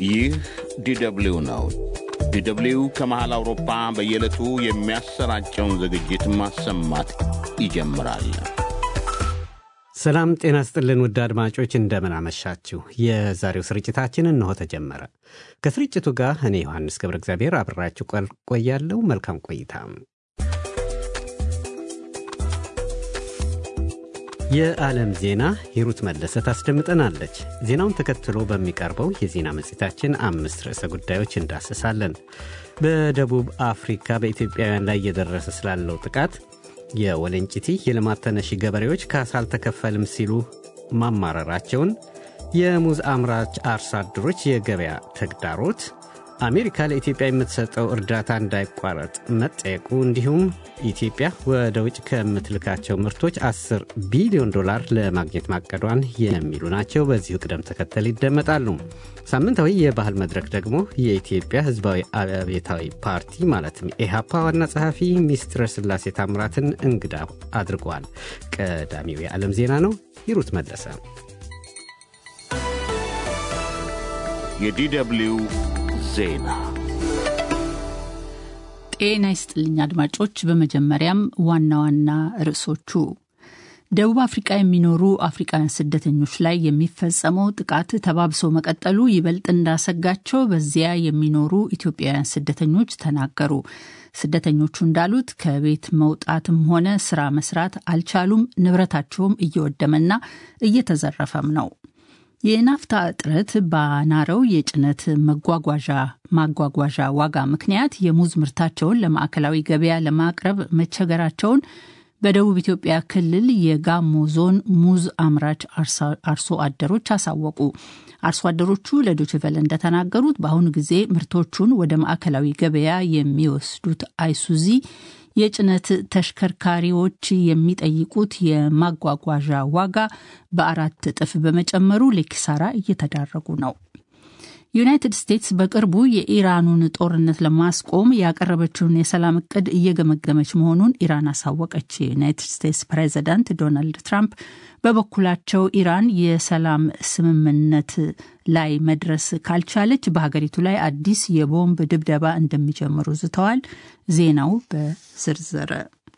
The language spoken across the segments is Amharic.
ይህ ዲደብሊው ነው። ዲደብሊው ከመሃል አውሮፓ በየዕለቱ የሚያሰራጨውን ዝግጅት ማሰማት ይጀምራል። ሰላም ጤና ስጥልን ውድ አድማጮች እንደምን አመሻችሁ። የዛሬው ስርጭታችን እንሆ ተጀመረ። ከስርጭቱ ጋር እኔ ዮሐንስ ገብረ እግዚአብሔር አብራችሁ ቆያለሁ። መልካም ቆይታ። የዓለም ዜና ሂሩት መለሰ ታስደምጠናለች። ዜናውን ተከትሎ በሚቀርበው የዜና መጽሔታችን አምስት ርዕሰ ጉዳዮች እንዳስሳለን። በደቡብ አፍሪካ በኢትዮጵያውያን ላይ እየደረሰ ስላለው ጥቃት የወለንጭቲ የልማት ተነሺ ገበሬዎች ካሳ አልተከፈልም ሲሉ ማማረራቸውን፣ የሙዝ አምራች አርሶ አደሮች የገበያ ተግዳሮት፣ አሜሪካ ለኢትዮጵያ የምትሰጠው እርዳታ እንዳይቋረጥ መጠየቁ፣ እንዲሁም ኢትዮጵያ ወደ ውጭ ከምትልካቸው ምርቶች 10 ቢሊዮን ዶላር ለማግኘት ማቀዷን የሚሉ ናቸው። በዚሁ ቅደም ተከተል ይደመጣሉ። ሳምንታዊ የባህል መድረክ ደግሞ የኢትዮጵያ ሕዝባዊ አብዮታዊ ፓርቲ ማለትም ኢህአፓ ዋና ጸሐፊ ሚስትረ ስላሴ ታምራትን እንግዳ አድርገዋል። ቀዳሚው የዓለም ዜና ነው። ሂሩት መለሰ። የዲደብሊው ዜና ጤና ይስጥልኝ አድማጮች። በመጀመሪያም ዋና ዋና ርዕሶቹ ደቡብ አፍሪቃ የሚኖሩ አፍሪቃውያን ስደተኞች ላይ የሚፈጸመው ጥቃት ተባብሶ መቀጠሉ ይበልጥ እንዳሰጋቸው በዚያ የሚኖሩ ኢትዮጵያውያን ስደተኞች ተናገሩ። ስደተኞቹ እንዳሉት ከቤት መውጣትም ሆነ ስራ መስራት አልቻሉም። ንብረታቸውም እየወደመና እየተዘረፈም ነው። የናፍታ እጥረት ባናረው የጭነት መጓጓዣ ማጓጓዣ ዋጋ ምክንያት የሙዝ ምርታቸውን ለማዕከላዊ ገበያ ለማቅረብ መቸገራቸውን በደቡብ ኢትዮጵያ ክልል የጋሞ ዞን ሙዝ አምራች አርሶ አደሮች አሳወቁ። አርሶ አደሮቹ ለዶችቨለ እንደተናገሩት በአሁኑ ጊዜ ምርቶቹን ወደ ማዕከላዊ ገበያ የሚወስዱት አይሱዚ የጭነት ተሽከርካሪዎች የሚጠይቁት የማጓጓዣ ዋጋ በአራት እጥፍ በመጨመሩ ለኪሳራ እየተዳረጉ ነው። ዩናይትድ ስቴትስ በቅርቡ የኢራኑን ጦርነት ለማስቆም ያቀረበችውን የሰላም እቅድ እየገመገመች መሆኑን ኢራን አሳወቀች። የዩናይትድ ስቴትስ ፕሬዚዳንት ዶናልድ ትራምፕ በበኩላቸው ኢራን የሰላም ስምምነት ላይ መድረስ ካልቻለች በሀገሪቱ ላይ አዲስ የቦምብ ድብደባ እንደሚጀምሩ ዝተዋል። ዜናው በዝርዝር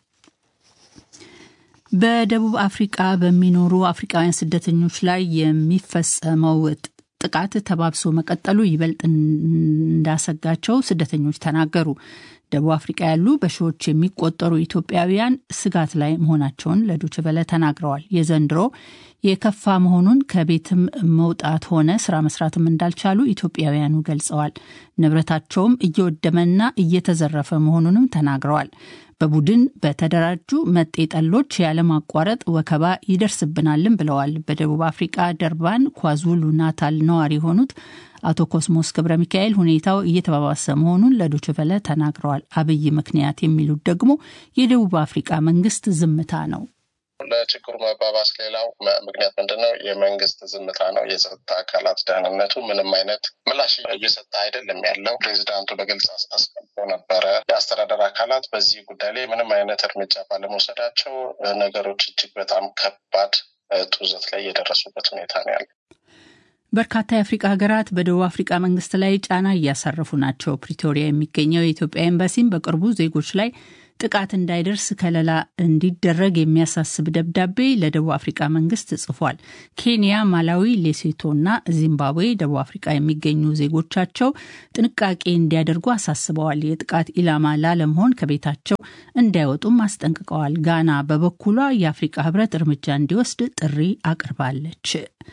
በደቡብ አፍሪቃ በሚኖሩ አፍሪቃውያን ስደተኞች ላይ የሚፈጸመው ጥቃት ተባብሶ መቀጠሉ ይበልጥ እንዳሰጋቸው ስደተኞች ተናገሩ። ደቡብ አፍሪቃ ያሉ በሺዎች የሚቆጠሩ ኢትዮጵያውያን ስጋት ላይ መሆናቸውን ለዶችቨለ ተናግረዋል። የዘንድሮ የከፋ መሆኑን ከቤትም መውጣት ሆነ ስራ መስራትም እንዳልቻሉ ኢትዮጵያውያኑ ገልጸዋል። ንብረታቸውም እየወደመና እየተዘረፈ መሆኑንም ተናግረዋል። በቡድን በተደራጁ መጤ ጠሎች ያለማቋረጥ ወከባ ይደርስብናልም ብለዋል። በደቡብ አፍሪቃ ደርባን ኳዙሉ ናታል ነዋሪ የሆኑት አቶ ኮስሞስ ገብረ ሚካኤል ሁኔታው እየተባባሰ መሆኑን ለዶችቨለ ተናግረዋል። አብይ ምክንያት የሚሉት ደግሞ የደቡብ አፍሪቃ መንግስት ዝምታ ነው። ለችግሩ መባባስ ሌላው ምክንያት ምንድን ነው? የመንግስት ዝምታ ነው። የጸጥታ አካላት ደህንነቱ ምንም አይነት ምላሽ እየሰጠ አይደለም ያለው። ፕሬዚዳንቱ በግልጽ አስቀምጦ ነበረ። የአስተዳደር አካላት በዚህ ጉዳይ ላይ ምንም አይነት እርምጃ ባለመውሰዳቸው ነገሮች እጅግ በጣም ከባድ ጡዘት ላይ የደረሱበት ሁኔታ ነው ያለው። በርካታ የአፍሪቃ ሀገራት በደቡብ አፍሪቃ መንግስት ላይ ጫና እያሳረፉ ናቸው። ፕሪቶሪያ የሚገኘው የኢትዮጵያ ኤምባሲም በቅርቡ ዜጎች ላይ ጥቃት እንዳይደርስ ከለላ እንዲደረግ የሚያሳስብ ደብዳቤ ለደቡብ አፍሪቃ መንግስት ጽፏል። ኬንያ፣ ማላዊ፣ ሌሴቶ እና ዚምባብዌ ደቡብ አፍሪቃ የሚገኙ ዜጎቻቸው ጥንቃቄ እንዲያደርጉ አሳስበዋል። የጥቃት ኢላማ ላለመሆን ከቤታቸው እንዳይወጡም አስጠንቅቀዋል። ጋና በበኩሏ የአፍሪቃ ህብረት እርምጃ እንዲወስድ ጥሪ አቅርባለች።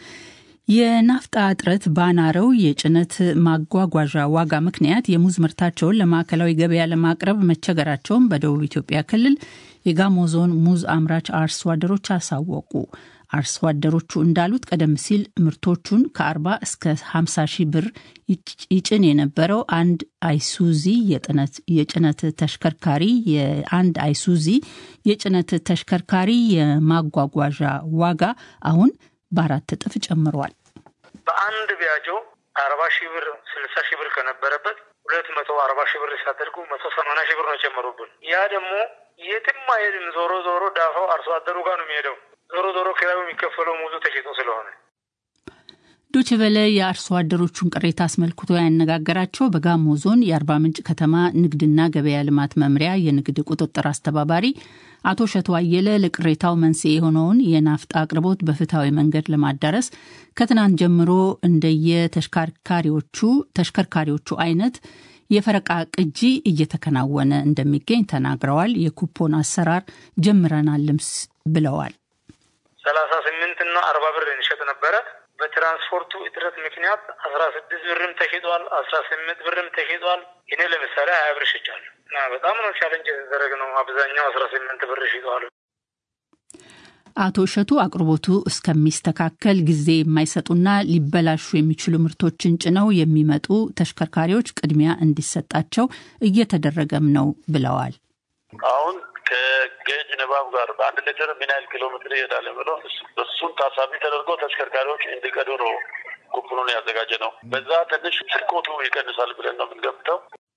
የናፍጣ እጥረት ባናረው የጭነት ማጓጓዣ ዋጋ ምክንያት የሙዝ ምርታቸውን ለማዕከላዊ ገበያ ለማቅረብ መቸገራቸውን በደቡብ ኢትዮጵያ ክልል የጋሞ ዞን ሙዝ አምራች አርሶ አደሮች አሳወቁ። አርሶ አደሮቹ እንዳሉት ቀደም ሲል ምርቶቹን ከ40 እስከ 50 ሺህ ብር ይጭን የነበረው አንድ አይሱዚ የጭነት ተሽከርካሪ የአንድ አይሱዚ የጭነት ተሽከርካሪ የማጓጓዣ ዋጋ አሁን በአራት እጥፍ ጨምሯል። በአንድ ቢያጆ አርባ ሺህ ብር ስልሳ ሺህ ብር ከነበረበት ሁለት መቶ አርባ ሺህ ብር ሲያደርጉ መቶ ሰማንያ ሺህ ብር ነው የጨመሩብን። ያ ደግሞ የትም አይሄድም። ዞሮ ዞሮ ዳፋው አርሶ አደሩ ጋር ነው የሚሄደው። ዞሮ ዞሮ ኪራዩ የሚከፈለው ሙዙ ተሽጦ ስለሆነ ዶችቨለ የአርሶ አደሮቹን ቅሬታ አስመልክቶ ያነጋገራቸው በጋሞ ዞን የአርባ ምንጭ ከተማ ንግድና ገበያ ልማት መምሪያ የንግድ ቁጥጥር አስተባባሪ አቶ ሸቶ አየለ ለቅሬታው መንስኤ የሆነውን የናፍጣ አቅርቦት በፍትሐዊ መንገድ ለማዳረስ ከትናንት ጀምሮ እንደየተሽከርካሪዎቹ ተሽከርካሪዎቹ አይነት የፈረቃ ቅጂ እየተከናወነ እንደሚገኝ ተናግረዋል። የኩፖን አሰራር ጀምረናልም ብለዋል። ሰላሳ ስምንት እና አርባ ብር እንሸጥ ነበረ። በትራንስፖርቱ እጥረት ምክንያት አስራ ስድስት ብርም ተሽጧል፣ አስራ ስምንት ብርም ተሽጧል። እኔ ለምሳሌ ሀያ ብር ሽጫለሁ እና በጣም ነው ቻለንጅ የተደረግ ነው። አብዛኛው አስራ ስምንት ብር ሽጧል። አቶ እሸቱ አቅርቦቱ እስከሚስተካከል ጊዜ የማይሰጡና ሊበላሹ የሚችሉ ምርቶችን ጭነው የሚመጡ ተሽከርካሪዎች ቅድሚያ እንዲሰጣቸው እየተደረገም ነው ብለዋል። አሁን ከጌጅ ንባብ ጋር በአንድ ሊትር ምን ያህል ኪሎ ሜትር ይሄዳል ብሎ እሱን ታሳቢ ተደርጎ ተሽከርካሪዎች እንዲቀዱ ነው ኩፕኑን ያዘጋጀ ነው። በዛ ትንሽ ስርቆቱ ይቀንሳል ብለን ነው የምንገምተው።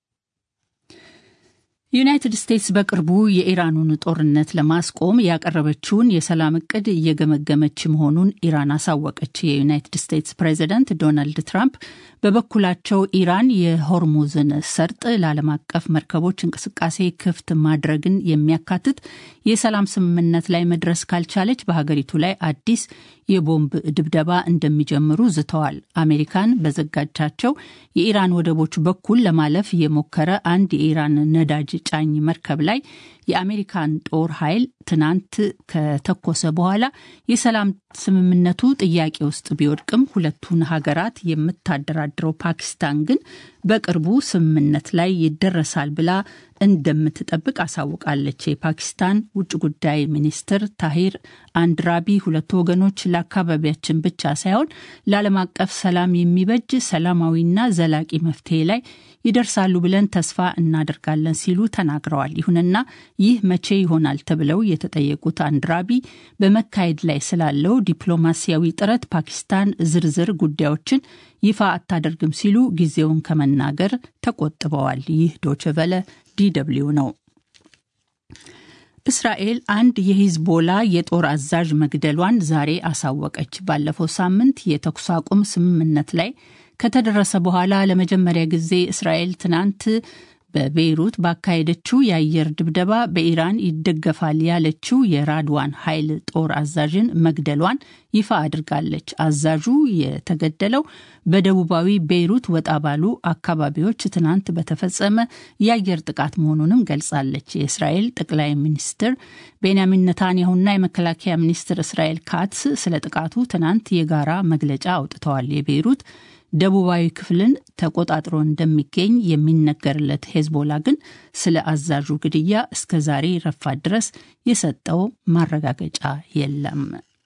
ዩናይትድ ስቴትስ በቅርቡ የኢራኑን ጦርነት ለማስቆም ያቀረበችውን የሰላም እቅድ እየገመገመች መሆኑን ኢራን አሳወቀች። የዩናይትድ ስቴትስ ፕሬዚደንት ዶናልድ ትራምፕ በበኩላቸው ኢራን የሆርሙዝን ሰርጥ ለዓለም አቀፍ መርከቦች እንቅስቃሴ ክፍት ማድረግን የሚያካትት የሰላም ስምምነት ላይ መድረስ ካልቻለች በሀገሪቱ ላይ አዲስ የቦምብ ድብደባ እንደሚጀምሩ ዝተዋል። አሜሪካን በዘጋጃቸው የኢራን ወደቦች በኩል ለማለፍ የሞከረ አንድ የኢራን ነዳጅ ጫኝ መርከብ ላይ የአሜሪካን ጦር ኃይል ትናንት ከተኮሰ በኋላ የሰላም ስምምነቱ ጥያቄ ውስጥ ቢወድቅም ሁለቱን ሀገራት የምታደራድረው ፓኪስታን ግን በቅርቡ ስምምነት ላይ ይደረሳል ብላ እንደምትጠብቅ አሳውቃለች። የፓኪስታን ውጭ ጉዳይ ሚኒስትር ታሂር አንድራቢ ሁለቱ ወገኖች ለአካባቢያችን ብቻ ሳይሆን ለዓለም አቀፍ ሰላም የሚበጅ ሰላማዊና ዘላቂ መፍትሄ ላይ ይደርሳሉ ብለን ተስፋ እናደርጋለን ሲሉ ተናግረዋል። ይሁንና ይህ መቼ ይሆናል ተብለው የተጠየቁት አንድራቢ በመካሄድ ላይ ስላለው ዲፕሎማሲያዊ ጥረት ፓኪስታን ዝርዝር ጉዳዮችን ይፋ አታደርግም ሲሉ ጊዜውን ከመናገር ተቆጥበዋል። ይህ ዶችቨለ ዲደብሊው ነው። እስራኤል አንድ የሂዝቦላ የጦር አዛዥ መግደሏን ዛሬ አሳወቀች። ባለፈው ሳምንት የተኩስ አቁም ስምምነት ላይ ከተደረሰ በኋላ ለመጀመሪያ ጊዜ እስራኤል ትናንት በቤይሩት ባካሄደችው የአየር ድብደባ በኢራን ይደገፋል ያለችው የራድዋን ኃይል ጦር አዛዥን መግደሏን ይፋ አድርጋለች። አዛዡ የተገደለው በደቡባዊ ቤይሩት ወጣ ባሉ አካባቢዎች ትናንት በተፈጸመ የአየር ጥቃት መሆኑንም ገልጻለች። የእስራኤል ጠቅላይ ሚኒስትር ቤንያሚን ነታንያሁና የመከላከያ ሚኒስትር እስራኤል ካትስ ስለ ጥቃቱ ትናንት የጋራ መግለጫ አውጥተዋል። የቤይሩት ደቡባዊ ክፍልን ተቆጣጥሮ እንደሚገኝ የሚነገርለት ሄዝቦላ ግን ስለ አዛዡ ግድያ እስከ ዛሬ ረፋት ድረስ የሰጠው ማረጋገጫ የለም።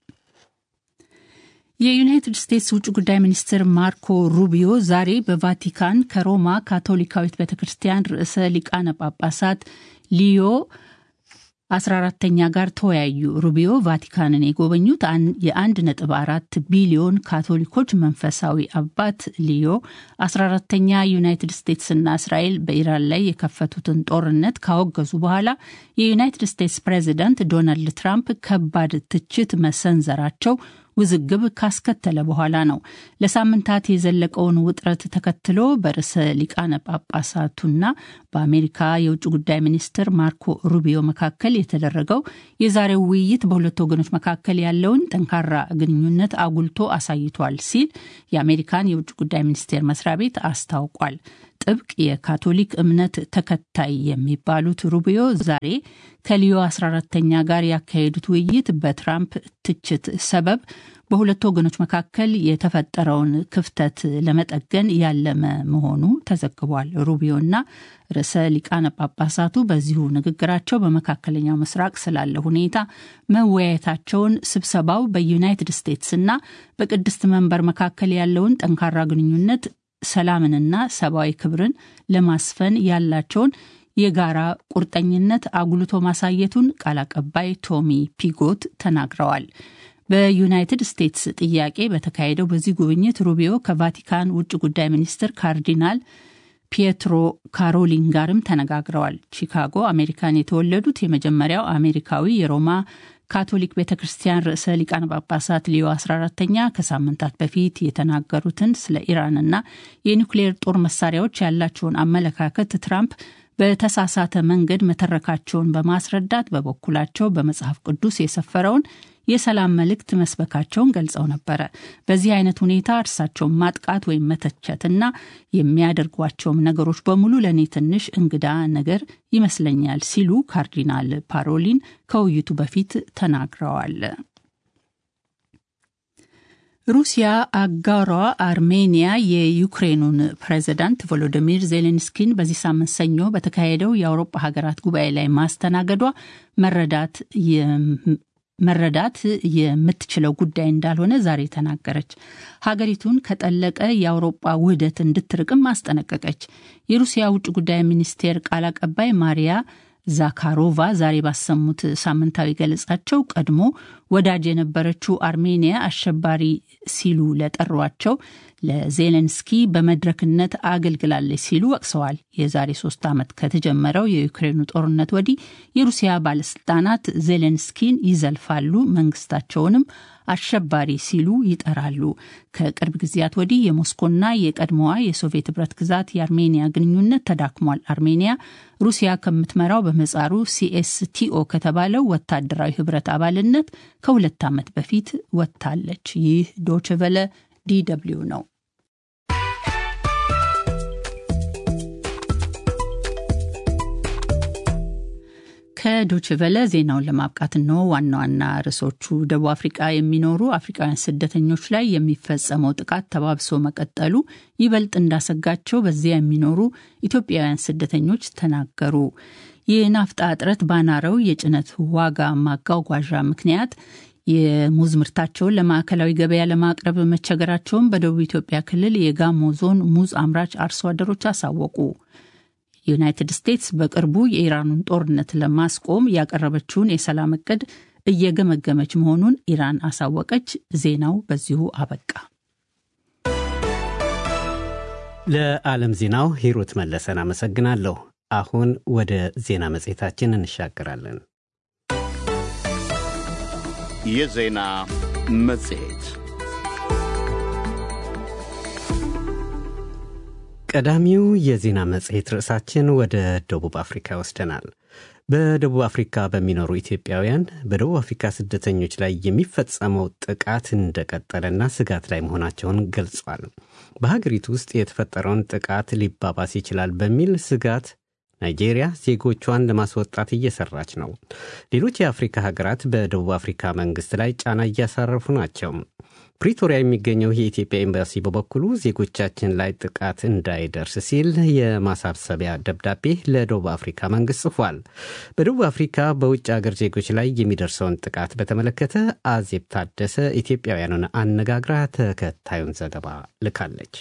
የዩናይትድ ስቴትስ ውጭ ጉዳይ ሚኒስትር ማርኮ ሩቢዮ ዛሬ በቫቲካን ከሮማ ካቶሊካዊት ቤተ ክርስቲያን ርዕሰ ሊቃነ ጳጳሳት ሊዮ 14ተኛ ጋር ተወያዩ። ሩቢዮ ቫቲካንን የጎበኙት የ1.4 ቢሊዮን ካቶሊኮች መንፈሳዊ አባት ሊዮ 14ተኛ ዩናይትድ ስቴትስና እስራኤል በኢራን ላይ የከፈቱትን ጦርነት ካወገዙ በኋላ የዩናይትድ ስቴትስ ፕሬዚዳንት ዶናልድ ትራምፕ ከባድ ትችት መሰንዘራቸው ውዝግብ ካስከተለ በኋላ ነው። ለሳምንታት የዘለቀውን ውጥረት ተከትሎ በርዕሰ ሊቃነ ጳጳሳቱና በአሜሪካ የውጭ ጉዳይ ሚኒስትር ማርኮ ሩቢዮ መካከል የተደረገው የዛሬው ውይይት በሁለቱ ወገኖች መካከል ያለውን ጠንካራ ግንኙነት አጉልቶ አሳይቷል ሲል የአሜሪካን የውጭ ጉዳይ ሚኒስቴር መስሪያ ቤት አስታውቋል። ጥብቅ የካቶሊክ እምነት ተከታይ የሚባሉት ሩቢዮ ዛሬ ከሊዮ 14ተኛ ጋር ያካሄዱት ውይይት በትራምፕ ትችት ሰበብ በሁለቱ ወገኖች መካከል የተፈጠረውን ክፍተት ለመጠገን ያለመ መሆኑ ተዘግቧል። ሩቢዮና ርዕሰ ሊቃነ ጳጳሳቱ በዚሁ ንግግራቸው በመካከለኛው ምስራቅ ስላለ ሁኔታ መወያየታቸውን፣ ስብሰባው በዩናይትድ ስቴትስና በቅድስት መንበር መካከል ያለውን ጠንካራ ግንኙነት ሰላምንና ሰብአዊ ክብርን ለማስፈን ያላቸውን የጋራ ቁርጠኝነት አጉልቶ ማሳየቱን ቃል አቀባይ ቶሚ ፒጎት ተናግረዋል። በዩናይትድ ስቴትስ ጥያቄ በተካሄደው በዚህ ጉብኝት ሩቢዮ ከቫቲካን ውጭ ጉዳይ ሚኒስትር ካርዲናል ፒየትሮ ካሮሊን ጋርም ተነጋግረዋል። ቺካጎ አሜሪካን የተወለዱት የመጀመሪያው አሜሪካዊ የሮማ ካቶሊክ ቤተ ክርስቲያን ርዕሰ ሊቃነ ጳጳሳት ሊዮ 14ተኛ ከሳምንታት በፊት የተናገሩትን ስለ ኢራንና የኒውክሌር ጦር መሳሪያዎች ያላቸውን አመለካከት ትራምፕ በተሳሳተ መንገድ መተረካቸውን በማስረዳት በበኩላቸው በመጽሐፍ ቅዱስ የሰፈረውን የሰላም መልእክት መስበካቸውን ገልጸው ነበረ። በዚህ አይነት ሁኔታ እርሳቸውን ማጥቃት ወይም መተቸትና የሚያደርጓቸውም ነገሮች በሙሉ ለእኔ ትንሽ እንግዳ ነገር ይመስለኛል ሲሉ ካርዲናል ፓሮሊን ከውይይቱ በፊት ተናግረዋል። ሩሲያ አጋሯ አርሜኒያ የዩክሬኑን ፕሬዚዳንት ቮሎዲሚር ዜሌንስኪን በዚህ ሳምንት ሰኞ በተካሄደው የአውሮፓ ሀገራት ጉባኤ ላይ ማስተናገዷ መረዳት መረዳት የምትችለው ጉዳይ እንዳልሆነ ዛሬ ተናገረች። ሀገሪቱን ከጠለቀ የአውሮጳ ውህደት እንድትርቅም አስጠነቀቀች። የሩሲያ ውጭ ጉዳይ ሚኒስቴር ቃል አቀባይ ማሪያ ዛካሮቫ ዛሬ ባሰሙት ሳምንታዊ ገለጻቸው ቀድሞ ወዳጅ የነበረችው አርሜኒያ አሸባሪ ሲሉ ለጠሯቸው ለዜሌንስኪ በመድረክነት አገልግላለች ሲሉ ወቅሰዋል። የዛሬ ሶስት ዓመት ከተጀመረው የዩክሬኑ ጦርነት ወዲህ የሩሲያ ባለስልጣናት ዜሌንስኪን ይዘልፋሉ፣ መንግስታቸውንም አሸባሪ ሲሉ ይጠራሉ። ከቅርብ ጊዜያት ወዲህ የሞስኮና የቀድሞዋ የሶቪየት ህብረት ግዛት የአርሜኒያ ግንኙነት ተዳክሟል። አርሜኒያ ሩሲያ ከምትመራው በመጻሩ ሲኤስቲኦ ከተባለው ወታደራዊ ህብረት አባልነት ከሁለት ዓመት በፊት ወጥታለች። ይህ ዶችቨለ ዲደብሊው ነው። ከዶችቨለ ዜናውን ለማብቃት ነው። ዋና ዋና ርዕሶቹ ደቡብ አፍሪቃ የሚኖሩ አፍሪካውያን ስደተኞች ላይ የሚፈጸመው ጥቃት ተባብሶ መቀጠሉ ይበልጥ እንዳሰጋቸው በዚያ የሚኖሩ ኢትዮጵያውያን ስደተኞች ተናገሩ። የናፍጣ እጥረት ባናረው የጭነት ዋጋ ማጓጓዣ ምክንያት የሙዝ ምርታቸውን ለማዕከላዊ ገበያ ለማቅረብ መቸገራቸውን በደቡብ ኢትዮጵያ ክልል የጋሞ ዞን ሙዝ አምራች አርሶ አደሮች አሳወቁ። ዩናይትድ ስቴትስ በቅርቡ የኢራኑን ጦርነት ለማስቆም ያቀረበችውን የሰላም እቅድ እየገመገመች መሆኑን ኢራን አሳወቀች። ዜናው በዚሁ አበቃ። ለዓለም ዜናው ሂሩት መለሰን አመሰግናለሁ። አሁን ወደ ዜና መጽሔታችን እንሻገራለን። የዜና መጽሔት ቀዳሚው የዜና መጽሔት ርዕሳችን ወደ ደቡብ አፍሪካ ይወስደናል። በደቡብ አፍሪካ በሚኖሩ ኢትዮጵያውያን በደቡብ አፍሪካ ስደተኞች ላይ የሚፈጸመው ጥቃት እንደቀጠለና ስጋት ላይ መሆናቸውን ገልጿል። በሀገሪቱ ውስጥ የተፈጠረውን ጥቃት ሊባባስ ይችላል በሚል ስጋት ናይጄሪያ ዜጎቿን ለማስወጣት እየሰራች ነው። ሌሎች የአፍሪካ ሀገራት በደቡብ አፍሪካ መንግስት ላይ ጫና እያሳረፉ ናቸው። ፕሪቶሪያ የሚገኘው የኢትዮጵያ ኤምባሲ በበኩሉ ዜጎቻችን ላይ ጥቃት እንዳይደርስ ሲል የማሳሰቢያ ደብዳቤ ለደቡብ አፍሪካ መንግስት ጽፏል። በደቡብ አፍሪካ በውጭ አገር ዜጎች ላይ የሚደርሰውን ጥቃት በተመለከተ አዜብ ታደሰ ኢትዮጵያውያኑን አነጋግራ ተከታዩን ዘገባ ልካለች።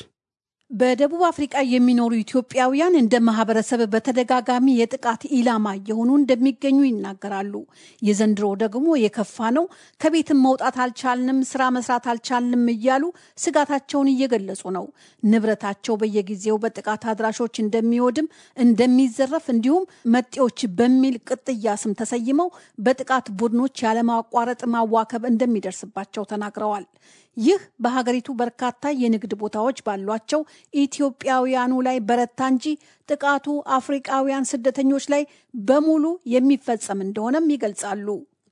በደቡብ አፍሪቃ የሚኖሩ ኢትዮጵያውያን እንደ ማህበረሰብ በተደጋጋሚ የጥቃት ኢላማ እየሆኑ እንደሚገኙ ይናገራሉ። የዘንድሮ ደግሞ የከፋ ነው። ከቤትም መውጣት አልቻልንም፣ ስራ መስራት አልቻልንም እያሉ ስጋታቸውን እየገለጹ ነው። ንብረታቸው በየጊዜው በጥቃት አድራሾች እንደሚወድም፣ እንደሚዘረፍ እንዲሁም መጤዎች በሚል ቅጥያ ስም ተሰይመው በጥቃት ቡድኖች ያለማቋረጥ ማዋከብ እንደሚደርስባቸው ተናግረዋል። ይህ በሀገሪቱ በርካታ የንግድ ቦታዎች ባሏቸው ኢትዮጵያውያኑ ላይ በረታ እንጂ ጥቃቱ አፍሪቃውያን ስደተኞች ላይ በሙሉ የሚፈጸም እንደሆነም ይገልጻሉ።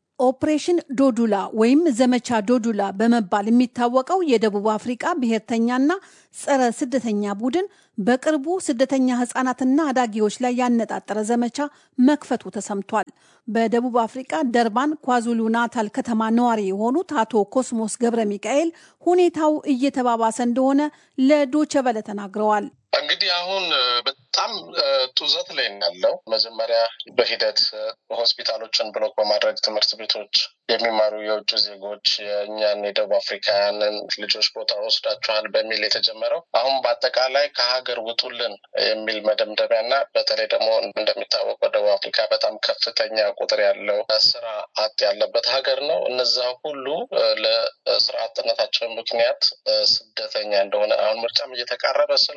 ኦፕሬሽን ዶዱላ ወይም ዘመቻ ዶዱላ በመባል የሚታወቀው የደቡብ አፍሪቃ ብሔርተኛና ጸረ ስደተኛ ቡድን በቅርቡ ስደተኛ ህጻናትና አዳጊዎች ላይ ያነጣጠረ ዘመቻ መክፈቱ ተሰምቷል። በደቡብ አፍሪቃ ደርባን ኳዙሉ ናታል ከተማ ነዋሪ የሆኑት አቶ ኮስሞስ ገብረ ሚካኤል ሁኔታው እየተባባሰ እንደሆነ ለዶቸበለ ተናግረዋል። እንግዲህ አሁን በጣም ጡዘት ላይ ያለው መጀመሪያ በሂደት ሆስፒታሎችን ብሎክ በማድረግ ትምህርት ቤቶች የሚማሩ የውጭ ዜጎች የእኛን የደቡብ አፍሪካውያንን ልጆች ቦታ ወስዳችኋል በሚል የተጀመረው አሁን በአጠቃላይ ከሀገር ውጡልን የሚል መደምደሚያ እና በተለይ ደግሞ እንደሚታወቀው ደቡብ አፍሪካ በጣም ከፍተኛ ቁጥር ያለው ስራ አጥ ያለበት ሀገር ነው። እነዛ ሁሉ ለስራ አጥነታቸው ምክንያት ስደተኛ እንደሆነ አሁን ምርጫም እየተቃረበ ስለሆነ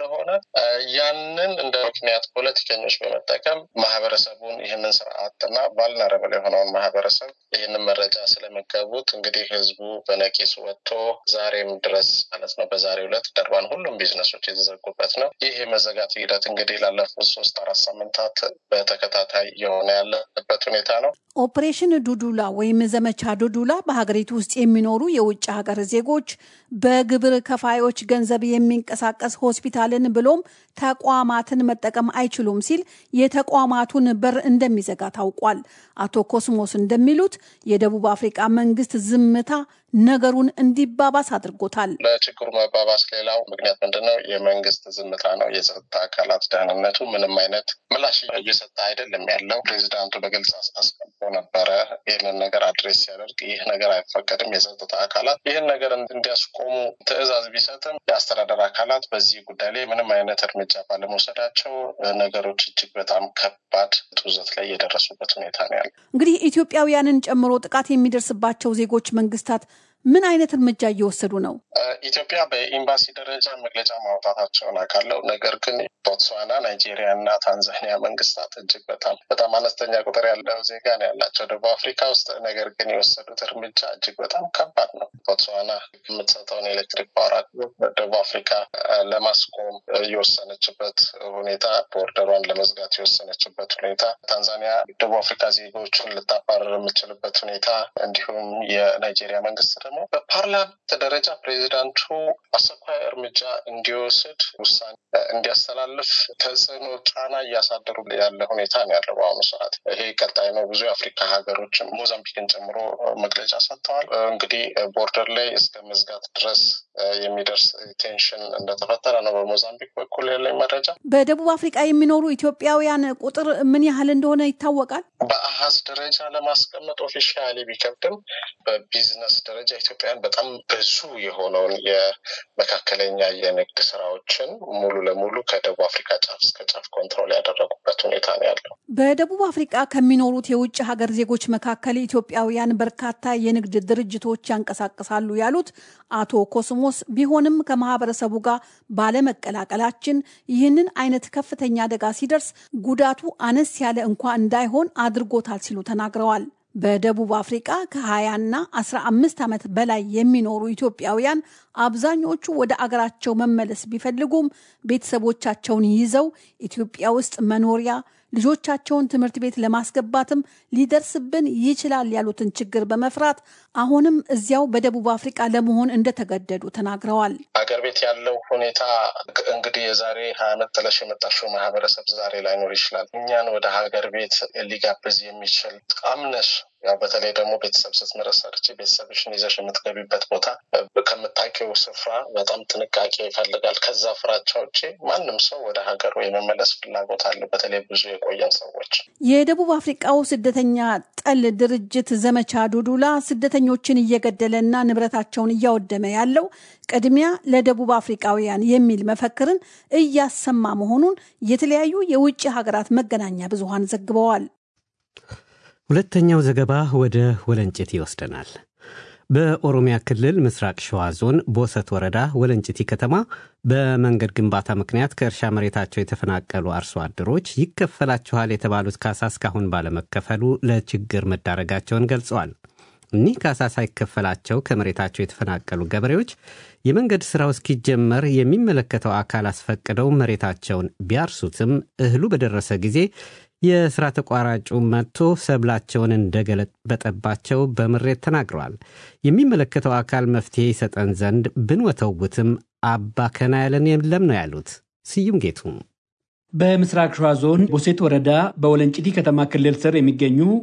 ያንን እንደ ምክንያት ፖለቲከኞች በመጠቀም ማህበረሰቡን ይህንን ስርዓትና ቫልነረብል የሆነውን ማህበረሰብ ይህንን መረጃ ስለመገቡት እንግዲህ ህዝቡ በነቂስ ወጥቶ ዛሬም ድረስ ማለት ነው በዛሬው ዕለት ደርባን ሁሉም ቢዝነሶች የተዘጉበት ነው። ይህ የመዘጋት ሂደት እንግዲህ ላለፉት ሶስት አራት ሳምንታት በተከታታይ የሆነ ያለበት ሁኔታ ነው። ኦፕሬሽን ዱዱላ ወይም ዘመቻ ዱዱላ በሀገሪቱ ውስጥ የሚኖሩ የውጭ ሀገር ዜጎች በግብር ከፋዮች ገንዘብ የሚንቀሳቀስ ሆስፒታልን ብሎም ተቋማትን መጠቀም አይችሉም ሲል የተቋማቱን በር እንደሚዘጋ ታውቋል። አቶ ኮስሞስ እንደሚሉት የደቡብ አፍሪቃ መንግስት ዝምታ ነገሩን እንዲባባስ አድርጎታል። ለችግሩ መባባስ ሌላው ምክንያት ምንድን ነው? የመንግስት ዝምታ ነው። የጸጥታ አካላት ደህንነቱ ምንም አይነት ምላሽ እየሰጠ አይደለም ያለው። ፕሬዚዳንቱ በግልጽ አስቀምጦ ነበረ ይህንን ነገር አድሬስ ሲያደርግ ይህ ነገር አይፈቀድም፣ የጸጥታ አካላት ይህን ነገር እንዲያስቆሙ ትዕዛዝ ቢሰጥም የአስተዳደር አካላት በዚህ ጉዳይ ላይ ምንም አይነት እርምጃ ባለመውሰዳቸው ነገሮች እጅግ በጣም ከባድ ጡዘት ላይ የደረሱበት ሁኔታ ነው ያለው። እንግዲህ ኢትዮጵያውያንን ጨምሮ ጥቃት የሚደርስባቸው ዜጎች መንግስታት ምን አይነት እርምጃ እየወሰዱ ነው? ኢትዮጵያ በኤምባሲ ደረጃ መግለጫ ማውጣታቸውን አውቃለሁ። ነገር ግን ቦትስዋና፣ ናይጄሪያ እና ታንዛኒያ መንግስታት እጅግ በጣም በጣም አነስተኛ ቁጥር ያለው ዜጋ ነው ያላቸው ደቡብ አፍሪካ ውስጥ። ነገር ግን የወሰዱት እርምጃ እጅግ በጣም ከባድ ነው። ቦትስዋና የምትሰጠውን የኤሌክትሪክ ፓወር አቅርቦት ደቡብ አፍሪካ ለማስቆም የወሰነችበት ሁኔታ፣ ቦርደሯን ለመዝጋት የወሰነችበት ሁኔታ፣ ታንዛኒያ ደቡብ አፍሪካ ዜጎችን ልታባረር የምችልበት ሁኔታ እንዲሁም የናይጄሪያ መንግስት ደግሞ በፓርላመንት ደረጃ ፕሬዚዳንቱ አስቸኳይ እርምጃ እንዲወስድ ውሳኔ እንዲያስተላልፍ ተጽዕኖ ጫና እያሳደሩ ያለ ሁኔታ ነው ያለው በአሁኑ ሰዓት። ይሄ ቀጣይ ነው። ብዙ የአፍሪካ ሀገሮች ሞዛምቢክን ጨምሮ መግለጫ ሰጥተዋል። እንግዲህ ቦርደር ላይ እስከ መዝጋት ድረስ የሚደርስ ቴንሽን እንደተፈጠረ ነው በሞዛምቢክ በኩል ያለኝ መረጃ። በደቡብ አፍሪካ የሚኖሩ ኢትዮጵያውያን ቁጥር ምን ያህል እንደሆነ ይታወቃል? በአሃዝ ደረጃ ለማስቀመጥ ኦፊሻሊ ቢከብድም በቢዝነስ ደረጃ ኢትዮጵያውያን በጣም ብዙ የሆነውን የመካከለኛ የንግድ ስራዎችን ሙሉ ለሙሉ ከደቡብ አፍሪካ ጫፍ እስከ ጫፍ ኮንትሮል ያደረጉበት ሁኔታ ነው ያለው። በደቡብ አፍሪካ ከሚኖሩት የውጭ ሀገር ዜጎች መካከል ኢትዮጵያውያን በርካታ የንግድ ድርጅቶች ያንቀሳቅሳሉ ያሉት አቶ ኮስሞስ፣ ቢሆንም ከማህበረሰቡ ጋር ባለመቀላቀላችን ይህንን አይነት ከፍተኛ አደጋ ሲደርስ ጉዳቱ አነስ ያለ እንኳ እንዳይሆን አድርጎታል ሲሉ ተናግረዋል። በደቡብ አፍሪቃ ከ20ና 15 ዓመት በላይ የሚኖሩ ኢትዮጵያውያን አብዛኞቹ ወደ አገራቸው መመለስ ቢፈልጉም ቤተሰቦቻቸውን ይዘው ኢትዮጵያ ውስጥ መኖሪያ ልጆቻቸውን ትምህርት ቤት ለማስገባትም ሊደርስብን ይችላል ያሉትን ችግር በመፍራት አሁንም እዚያው በደቡብ አፍሪቃ ለመሆን እንደተገደዱ ተናግረዋል። ሀገር ቤት ያለው ሁኔታ እንግዲህ የዛሬ ሀያ ዓመት ጥለሽ የመጣሽው ማህበረሰብ ዛሬ ላይኖር ይችላል። እኛን ወደ ሀገር ቤት ሊጋብዝ የሚችል አምነሽ ያው በተለይ ደግሞ ቤተሰብ ስትመሰረች ቤተሰብሽን ይዘሽ የምትገቢበት ቦታ ከምታውቂው ስፍራ በጣም ጥንቃቄ ይፈልጋል። ከዛ ፍራቻ ውጭ ማንም ሰው ወደ ሀገሩ የመመለስ ፍላጎት አለ። በተለይ ብዙ የቆየን ሰዎች የደቡብ አፍሪቃው ስደተኛ ጠል ድርጅት ዘመቻ ዱዱላ ስደተኞችን እየገደለና ንብረታቸውን እያወደመ ያለው ቅድሚያ ለደቡብ አፍሪቃውያን የሚል መፈክርን እያሰማ መሆኑን የተለያዩ የውጭ ሀገራት መገናኛ ብዙሃን ዘግበዋል። ሁለተኛው ዘገባ ወደ ወለንጭቲ ይወስደናል። በኦሮሚያ ክልል ምስራቅ ሸዋ ዞን ቦሰት ወረዳ ወለንጭቲ ከተማ በመንገድ ግንባታ ምክንያት ከእርሻ መሬታቸው የተፈናቀሉ አርሶ አደሮች ይከፈላችኋል የተባሉት ካሳ እስካሁን ባለመከፈሉ ለችግር መዳረጋቸውን ገልጸዋል። እኒህ ካሳ ሳይከፈላቸው ከመሬታቸው የተፈናቀሉ ገበሬዎች የመንገድ ሥራው እስኪጀመር የሚመለከተው አካል አስፈቅደው መሬታቸውን ቢያርሱትም እህሉ በደረሰ ጊዜ የሥራ ተቋራጩ መጥቶ ሰብላቸውን እንደገለበጠባቸው በምሬት ተናግረዋል። የሚመለከተው አካል መፍትሄ ይሰጠን ዘንድ ብንወተውትም አባከና ያለን የለም ነው ያሉት። ስዩም ጌቱ በምስራቅ ሸዋ ዞን ቦሴት ወረዳ በወለንጭቲ ከተማ ክልል ስር የሚገኙ